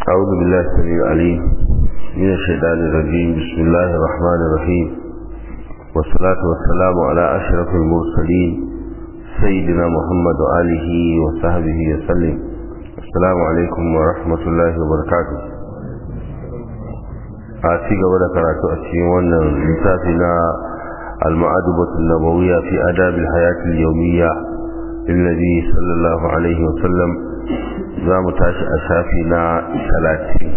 أعوذ بالله السميع العليم من الشيطان الرجيم بسم الله الرحمن الرحيم والصلاة والسلام على أشرف المرسلين سيدنا محمد وآله وصحبه وسلم السلام عليكم ورحمة الله وبركاته أتي قبل قرأت أتي وانا لتاتنا المعادبة النبوية في آداب الحياة اليومية للنبي صلى الله عليه وسلم za mu tashi a shafi na talatin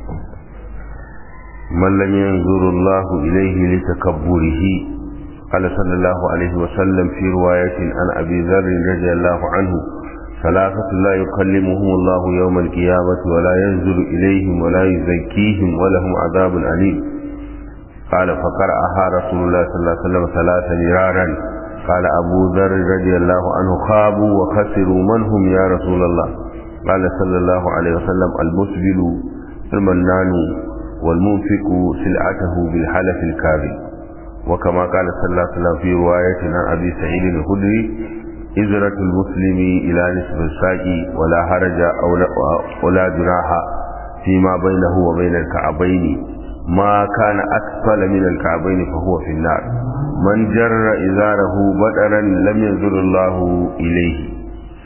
mallam yanzuru Allahu ilaihi li takabburihi qala sallallahu alaihi wa sallam fi riwayatin an abi dharr radiyallahu anhu ثلاثة لا يكلمهم الله يوم القيامة ولا ينزل إليهم ولا يزكيهم ولهم عذاب أليم قال فقرأها رسول الله صلى الله عليه وسلم ثلاثة مرارا قال أبو ذر رضي الله عنه خابوا وخسروا من هم يا رسول الله قال صلى الله عليه وسلم المسبل المنان والمنفق سلعته بالحلف الكاذب وكما قال صلى الله عليه وسلم في رواية عن أبي سعيد الخدري إزرة المسلم إلى نصف الساق ولا هرج ولا جناح فيما بينه وبين الكعبين ما كان أسفل من الكعبين فهو في النار من جر إزاره بدرا لم ينظر الله إليه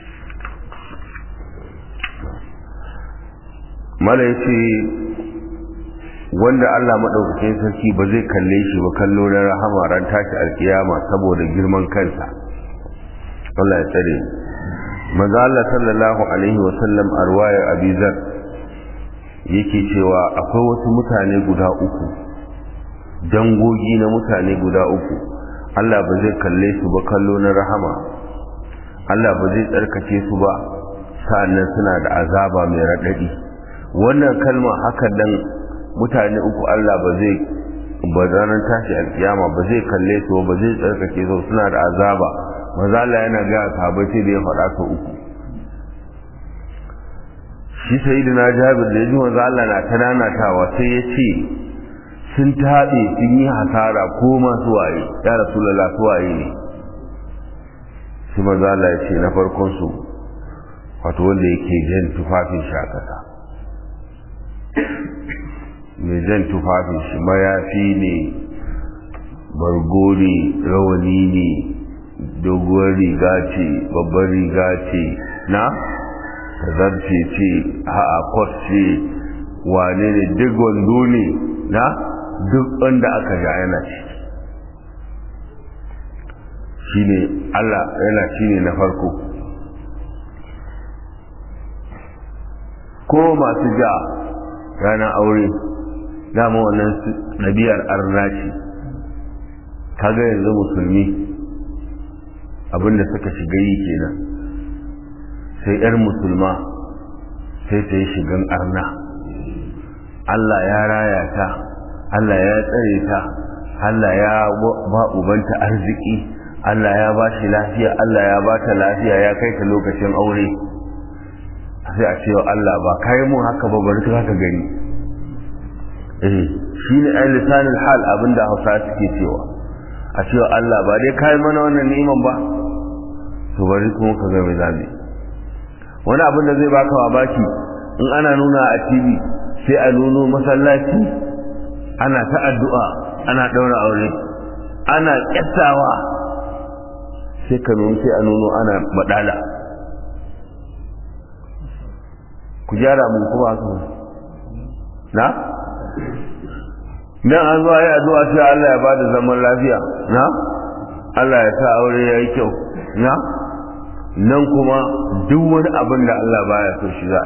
mala ya ce wanda Allah maɗaukakin sarki ba zai kalle shi ba kallo na rahama ran tashi alkiyama saboda girman kansa Allah ya tsare maza Allah sallallahu alaihi wa sallam a ruwayar abizar yake cewa akwai wasu mutane guda uku dangogi na mutane guda uku Allah ba zai kalle su ba kallo na rahama Allah ba zai tsarkake su ba sa'annan suna da azaba mai raɗaɗi wannan kalma haka dan mutane uku Allah ba zai ba ranar tashi alkiyama ba zai kalle su ba zai tsarkake su suna da azaba maza Allah yana ga sahabbai sai da ya faɗa su uku shi sayyidina Jabir da yaji manzo Allah na tananatawa sai ya ce sun taɓe sun yi hasara ko masu waye ya rasulullah su waye ne shi manzo Allah ya ce na farkon su wato wanda yake jan tufafin shi a ƙasa mai jan tufafin shi mayafi ne bargo ne rawani ne doguwar riga ce babbar riga ce na tazarce ce ha'a kwas ce wane ne duk wando ne na duk wanda aka ja yana ci shi ne allah yana shi ne na farko ko masu ja ranar aure dama wannan ɗabi'ar arna ce kaga yanzu musulmi abinda suka shiga yi kenan sai 'yar musulma sai ta yi shigan arna Allah ya raya ta Allah ya tsare ta Allah ya ba ubanta arziki Allah ya ba shi lafiya Allah ya ba ta lafiya ya kai ta lokacin aure sai a cewa Allah ba kai mun haka ba bari ka gani eh shine ai lisanul hal abinda Hausa suke cewa a cewa Allah ba dai kai mana wannan ni'iman ba to bari kuma ka ga mai zabi wani abin da zai baka babaki in ana nuna a TV sai a nuno masallaci ana ta addu'a ana daura aure ana kyattawa sai ka nuno sai a nuno ana badala ku gyara mun kuma haka na dan an zuwa yi addu'a sai Allah ya bada zaman lafiya na Allah ya sa aure yayi kyau na nan kuma duk wani abin da Allah baya so shi za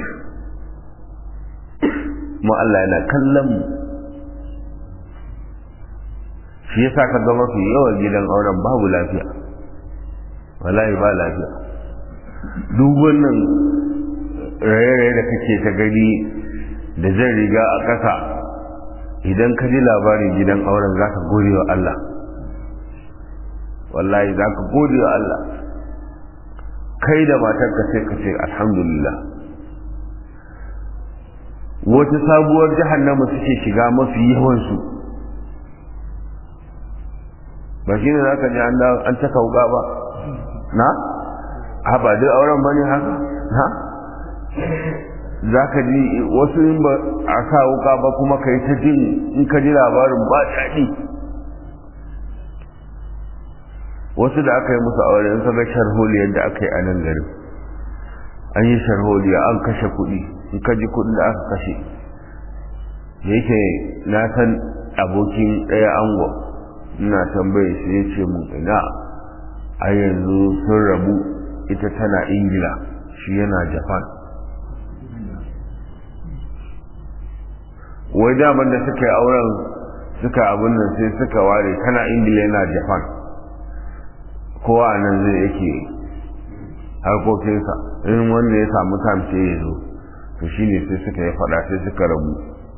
mu Allah yana kallon mu shi yasa ka ga mafi yawan gidan auren babu lafiya wallahi ba lafiya duk wannan raye-raye da kake ta gani da zan riga a ƙasa idan ka ji labarin gidan auren za ka gode wa Allah wallahi za ka gode wa Allah kai da matarka sai ka ce alhamdulillah wata sabuwar jahannama suke shiga mafi yawansu ba shi ne za ka ji an caka wuka ba na? ha ba duk auren ba ne haka? na? za ka ji wasu in ba a sa wuka ba kuma ka yi ta jin in ka ji labarin ba daɗi wasu da aka yi musu aure in ka ga sharholiyar da aka yi a nan garin an yi sharholiya an kashe kuɗi in ka ji kuɗin da aka kashe da yake na san abokin ɗaya ango ina tambaye shi ya ce mun ina a yanzu sun rabu ita tana ingila shi yana japan wai daman da suka yi auren suka abin nan sai suka ware tana ingila yana japan kowa a nan zai yake harkokinsa in wanda ya samu tamce ya zo to shi ne sai suka yi fada sai suka rabu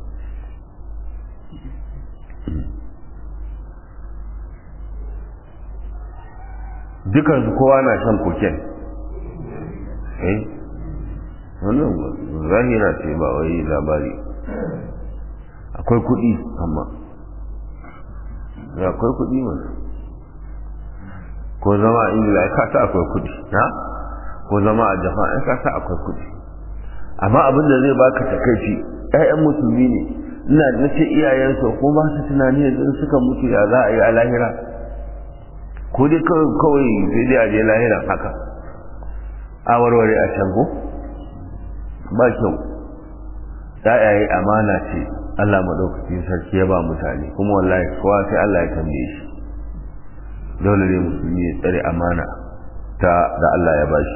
dukansu kowa na shan koken eh wannan zahira ce ba wai labari akwai kuɗi amma akwai kuɗi mana ko zama a ingila ya kasa akwai kuɗi na ko zama a japan ya kasa akwai kuɗi amma abin da zai baka takaici ƴaƴan musulmi ne ina na ce iyayensu ko ba su tunani yanzu suka mutu ya za a yi a lahira ko dai kawai sai dai a je lahira haka a warware a can ko ba kyau ɗayaye amana ce Allah maɗaukakin sarki ya ba mutane kuma wallahi kowa sai Allah ya tambaye shi dole ne musulmi ya tsare amana ta da Allah ya bashi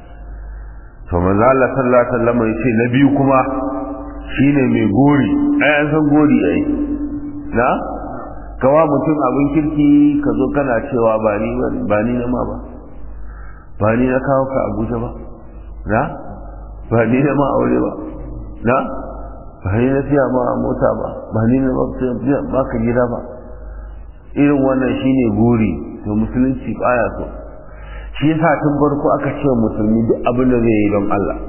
to manzo Allah sallallahu alaihi wasallam ya ce na biyu kuma shine mai gori ai an san gori ai na kawa mutum abin kirki ka zo kana cewa ba ni ba ni na ma ba ba ni na kawo ka Abuja ba na ba ni na ma aure ba na ba ni na siya ma mota ba ba ni na ba ka gida ba irin wannan shine gori to musulunci baya so shi yasa tun farko aka ce musulmi duk abin da zai yi don Allah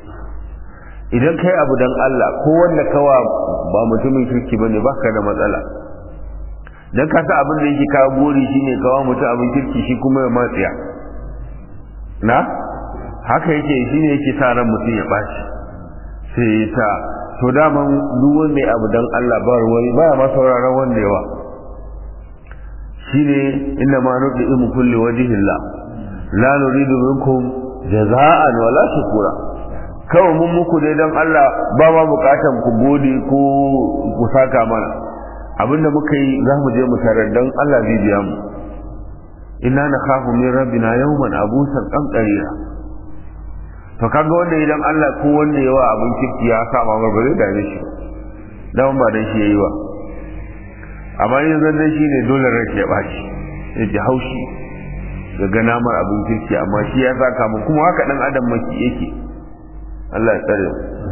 idan kai abu don Allah ko wanda kawa ba mutumin kirki bane baka da matsala dan ka sa abin da yake kawo gori shine kawo mutum abin kirki shi kuma ya matsiya na haka yake shine yake sa ran mutum ya baci sai ya ta to daman duk wanda ya abu don Allah ba ruwai ba ma sauraron wanda yawa shine inna ma nudimu kulli wajhillah la nuridu minkum jaza'an wala shukura kawai mun muku dai don Allah ba ma bukatan ku gode ko ku saka mana abinda muka yi za mu je mu tarar don Allah zai biya mu inna nakhafu min rabbina yawman abusan qamtarira to kaga wanda idan Allah ko wanda yawa abin kirki ya saba ba ba zai dame shi dan ba dan shi yayi ba amma yin zanne shi ne dole rai ya baci ya ji haushi ga gana mar abin kirki amma shi ya saka mu kuma haka dan adam maki yake Allah ya tsare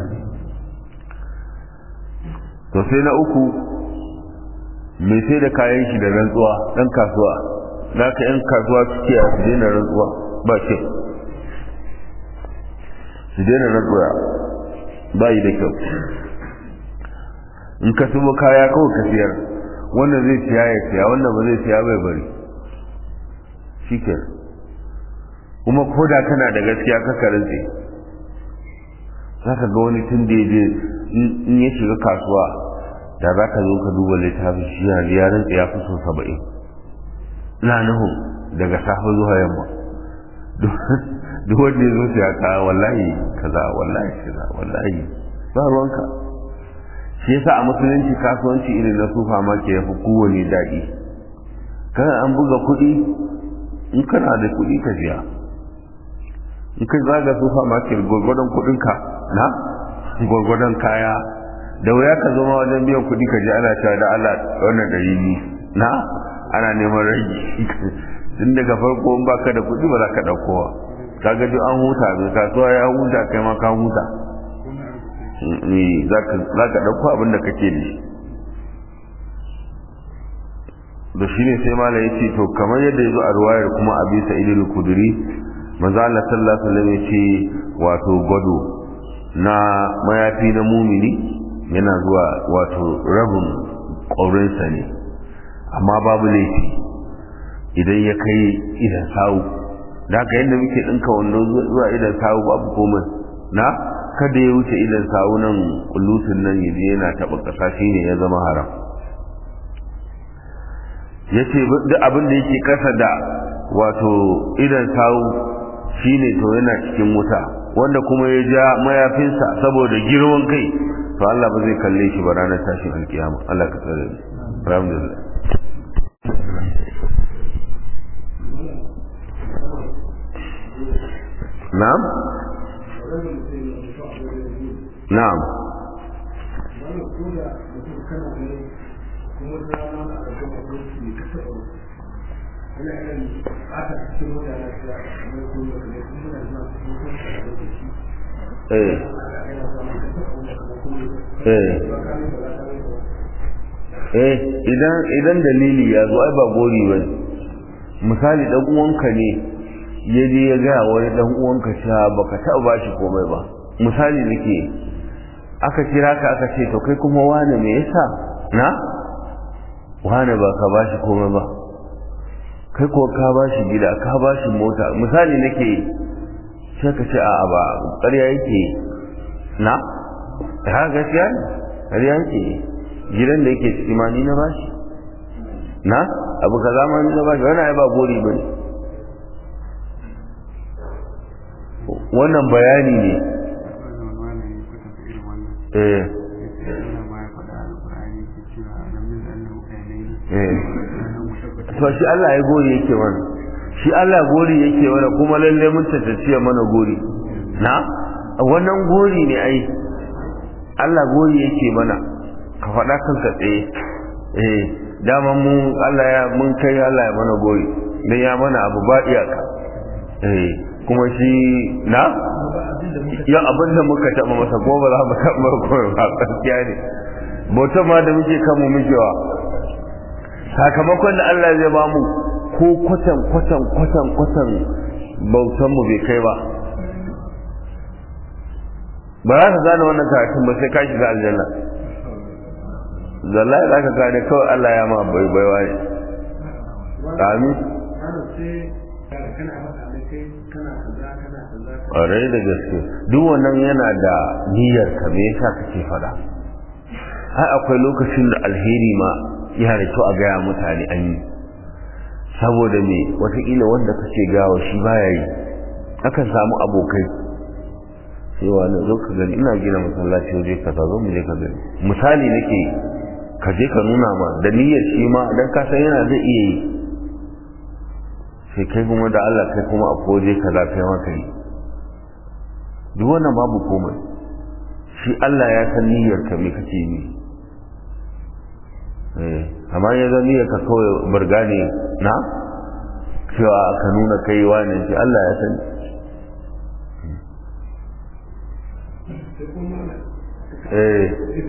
to sai na uku mai sai da kayan shi da rantsuwa dan kasuwa za ka yan kasuwa suke a su daina rantsuwa ba kyau su daina rantsuwa ba yi da kyau in ka sumo kaya kawai ka siyar wanda zai siya ya siya wanda ba zai siya bai bari shi kuma ko da kana da gaskiya ka karantse za ka ga wani tun da ya je in ya shiga kasuwa da za ka zo ka duba littafin shi ya ya rantsa ya fi so saba'in na nuhu daga safe zuwa yamma duk wanda ya zo siya kaya wallahi kaza wallahi kaza wallahi ba ruwanka shi yasa a musulunci kasuwanci irin na sufa ma ke yafi kowane daɗi kana an buga kuɗi in kana da kuɗi ka siya in kai zaga sufa ma ke gwargwadon kuɗinka na gwargwadon kaya da wuya ka zama wajen biyan kuɗi ka ji ana cewa da Allah wannan ɗari ne na ana neman rage tun daga farko in baka da kuɗi ba za ka ɗaukowa ka ga duk an huta mai kasuwa ya huta kai ma ka huta za ka ɗauko abin da kake da shi da shi ne sai mala ya ce to kamar yadda ya zo a ruwayar kuma a bisa idil kuduri manzo Allah sallallahu alaihi wasallam ya ce wato gwado na mayafi na mumini yana zuwa wato rabin ƙaurinsa ne amma babu laifi idan ya kai idan sawu da haka yadda muke ɗinka wando zuwa idan sawu babu komai na kada ya wuce idan sawunan kulutun nan yaje yana taɓa ƙasa shine ya zama haram yace duk abin da yake kasa da wato idan sawu shine to yana cikin wuta wanda kuma ya ja mayafinsa saboda girman kai to Allah ba zai kalle shi ba ranar tashin alkiyama Allah ka tsare ni alhamdulillah na'am na'am eh eh idan idan dalili ya zo ai ba gori ba misali dan uwanka ne ya je ya gaya wani dan uwanka cewa baka taɓa bashi komai ba misali nake aka kira ka aka ce to kai kuma wane me yasa na wane ba ka bashi komai ba kai ko ka bashi gida ka bashi mota misali nake sai ka ce a'a ba ƙarya yake na ha gaskiya ne ƙarya yake gidan da yake ciki ma ni na bashi na abu ka zama ni na bashi wannan ai ba gori ba ne wannan bayani ne eh to shi Allah ya gori yake mana shi Allah gori yake mana kuma lalle mun tattaciya mana gori na wannan gori ne ai Allah gori yake mana ka faɗa kanka tsaye eh dama mu Allah ya mun kai Allah ya mana gori dan ya mana abu ba iyaka eh kuma shi na ya abin da muka taɓa masa ko ba za mu taɓa koyo ba gaskiya ne bauta ma da muke kanmu mukewa sakamakon da Allah zai ba mu ko kwatan kwatan kwatan kwatan bautan mu bai kai ba ba za ka gane wannan karatun ba sai ka shiga aljanna zalla za ka gane kawai Allah ya ma bai baiwa ne amin ƙwarai da gaske duk wannan yana da niyyar ka me yasa kake faɗa ai akwai lokacin da alheri ma yana da kyau a gaya mutane an yi saboda me watakila wanda kake gawa shi baya yi akan samu abokai cewa na zo ka gani ina gina masallaci waje ka zo mu je ka gani misali nake ka je ka nuna ma da niyyar shi ma dan ka san yana zai iya yi sai kai kuma da Allah kai kuma a koje ka za kai maka yi duk wannan babu komai shi Allah ya san niyyar ka me kake yi eh amma ya zan niyyar ka kawai burga ne na cewa ka nuna kai wani shi Allah ya sani eh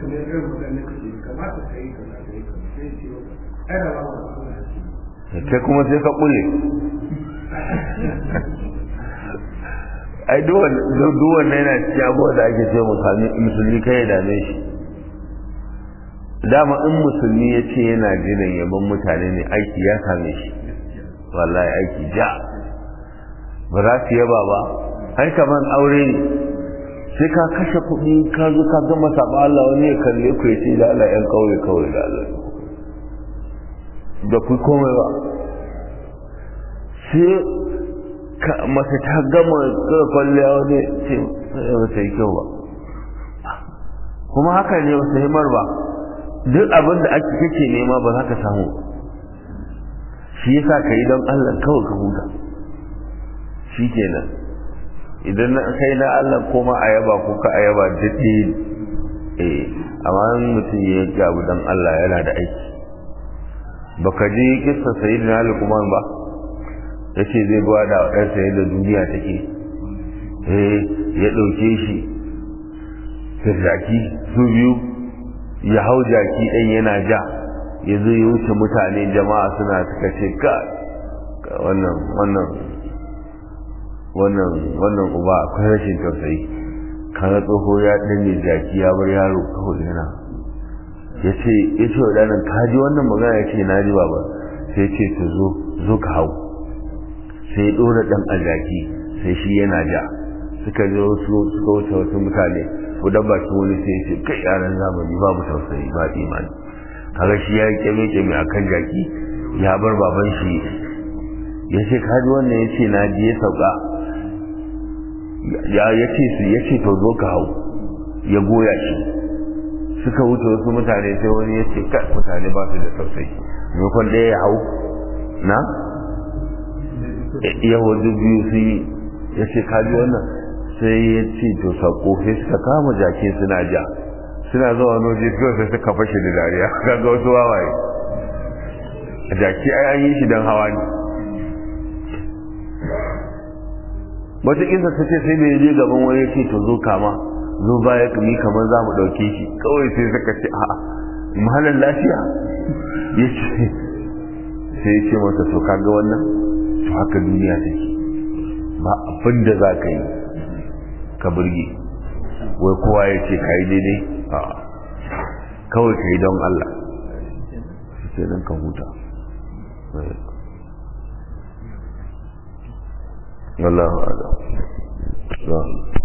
kai kuma sai ka kule ai duwan na yana cikin abuwa da ake ce musulmi kai ya dame shi dama in musulmi ya ce yana jiran yaban mutane ne aiki ya same shi wallahi aiki ja ba za su yaba ba ai kamar aure ne sai ka kashe kuɗi ka zo ka gama saba Allah wani ya kalle ku ya ce da Allah yan kauye kawai da Allah da ku komai ba sai mace ta gama tsira kwalliya wani ce ba ta yi kyau ba kuma haka ne ba himar ba duk abin da ake kake nema ba za ka samu shi yasa ka yi don Allah kawai ka huta shi kenan idan na kai na Allah koma a yaba ko ka a yaba daɗe eh amma mutum ya yi abu don Allah yana da aiki baka ji kissa sayyidina Luqman ba yace zai gwada wa ɗansa yadda duniya take eh ya ɗauke shi jaki su biyu ya hau jaki ɗan yana ja ya zo ya wuce mutane jama'a suna suka ce ka wannan wannan wannan wannan uba akwai rashin tausayi kaga tsoho ya danne jaki ya bar yaro kawai yana ya ce ya ce wadannan ka ji wannan magana ya ce na ji baba sai ce to zo zo ka hau sai ya ɗora ɗan a jaki sai shi yana ja suka zo suka wuce wasu mutane ko dan bakin wani sai ce kai yaran zamani babu tausayi ba imani kaga shi ya keme keme akan jaki ya bar baban shi ya ce kaji wannan ya ce na je sauka ya ce su ya ce to zo ka hau ya goya shi suka wuce wasu mutane sai wani ya ce kai mutane ba su da tausayi maimakon ɗaya ya hau na yahudu biyu su yi ya ce kaji wannan sai ya ce to sako sai suka kama jake suna ja suna zuwa noje kawai sai suka fashe da dariya kaga wasu wawaye jaki ai an yi shi don hawa ne wata kisa ta ce sai mai je gaban wani ya ce to zo kama zo baya kami kamar za mu ɗauke shi kawai sai suka ce a'a mahalar lafiya ya ce sai ya ce masa to kaga wannan to haka duniya take ba abin da za ka yi ka burge wai kowa ya ce ka yi daidai a kawai ka yi don Allah su ce nan ka huta Allah